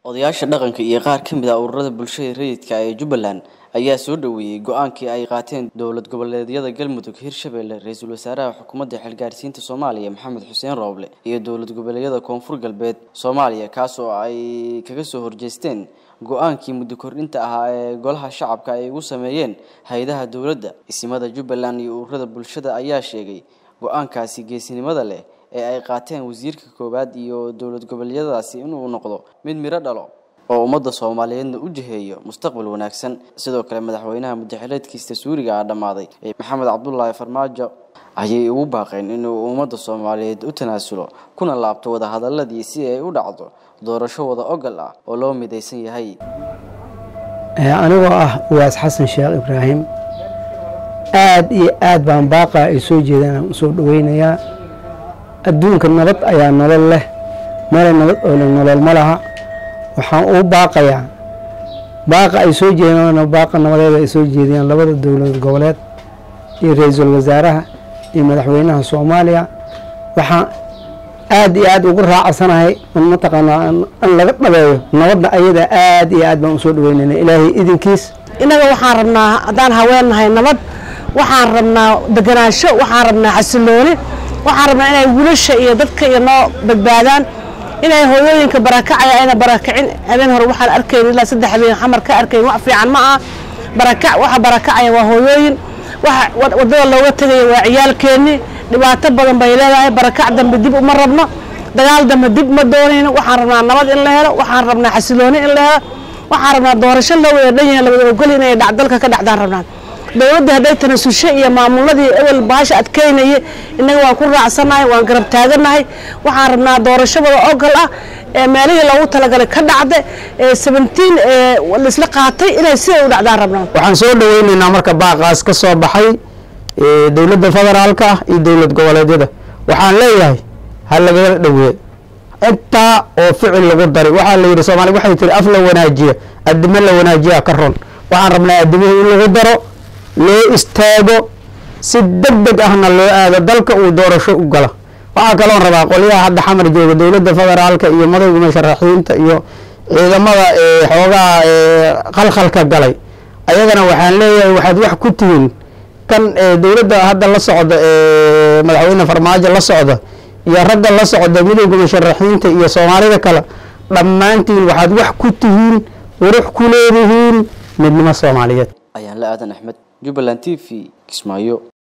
odayaasha dhaqanka iyo qaar ka mid ah ururada bulshada rayidka ee jubbaland ayaa soo dhoweeyey go-aankii ay qaateen dowlad goboleedyada galmudug hirshabelle ra-iisul wasaaraha xukuumadda xilgaarsiinta soomaaliya maxamed xuseen rooble iyo dowlad goboleedyada koonfur galbeed soomaaliya kaas oo ay kaga soo horjeesteen go-aankii muddo kordhinta ahaa ee golaha shacabka ay ugu sameeyeen hay-adaha dowladda isimada jubbaland iyo ururada bulshada ayaa sheegay go-aankaasi geesinimada leh ee ay qaateen wasiirka koowaad iyo dowlad goboleedyadaasi inuu noqdo mid miro dhalo oo ummadda soomaaliyeedna u jiheeyo mustaqbal wanaagsan sidoo kale madaxweynaha muddaxileedkiisa suuriga ah dhammaaday maxamed cabdulaahi farmaajo ayay ugu baaqeen inuu ummadda soomaaliyeed u tanaasulo kuna laabto wadahadaladii si ay u dhacdo doorasho wada ogal ah oo loo midaysan yahay anigoo ah uwaas xasan sheekh ibraahim aad iyo aad baan baaqa ay soo jeedaan aan usoo dhaweynayaa adduunka nabad ayaa nolol leh meel nabad oo le nolol ma laha waxaan uu baaqayaa baaqa ay soo jeedaan baaqa nabadeed ay soo jeediyaan labada dowlad goboleed iyo ra-iisul wasaaraha iyo madaxweynaha soomaaliya waxaan aad iyo aad ugu raacsanahay mataqaanaa in laga dhabeeyo nabadda ayada aad iyo aad baan usoo dhaweynayna ilaahay idinkiis innaga waxaan rabnaa haddaan haweennahay nabad waxaan rabnaa deganaansho waxaan rabnaa xasilooni waxaan rabnaa inay wiilasha iyo dadka iyo noo badbaadaan inay hooyooyinka barakacaya ayna barakicin habeen hore waxaan arkayn ilaa saddex habeen xamar ka arkayn wax fiican ma ah barakac waxa barakacaya waa hooyooyin waxa waddada looga tegaya waa ciyaalkeenni dhibaato badan bay leedahay barakac dambe dib uma rabno dagaal dambe dib ma doonayno waxaan rabnaa nabad in la helo waxaan rabnaa xasilooni in la helo waxaan rabnaa doorasho loo wada dhan yahay la wada ogol inay dalka ka dhacdaan rabnaan dowladda hadday tanasusho iyo maamuladii ebel baasha adkeynaye innaga waan ku raacsanahay waan garab taaganahay waxaan rabnaa doorasho wada ogol ah ee meelihii loogu talagalay ka dhacda ee seventeen ee laisla qaatay inay siday u dhacdaan rabnaan waxaan soo dhaweynaynaa marka baaqaas ka soo baxay dowladda federaalka ah iyo dowlad goboleedyada waxaan leeyahay ha lagala dhaweeyo intaa oo ficil lagu daray waxaa la yidhi soomaaliya waxay tiri af la wanaajiya addimo la wanaajiya ka ron waxaan rabnaa addimihii in lagu daro loo istaago si deg deg ahna loo aado dalka uu doorasho u gala waxaa kaloon rabaa qolyaha hadda xamar jooga dowladda federaalka iyo madowga musharaxiinta iyo ciidamada xoogaha khalkhalka galay ayagana waxaan leeyahay waxaad wax ku tihiin kan dowladda hadda la socda madaxweyne farmaajo la socda iyo ragga la socda midowga musharaxiinta iyo soomaalida kale dhammaantiin waxaad wax ku tihiin qurux ku leedihiin midnimo soomaaliyeed ayaan la aadan axmed jubbaland t v kismaayo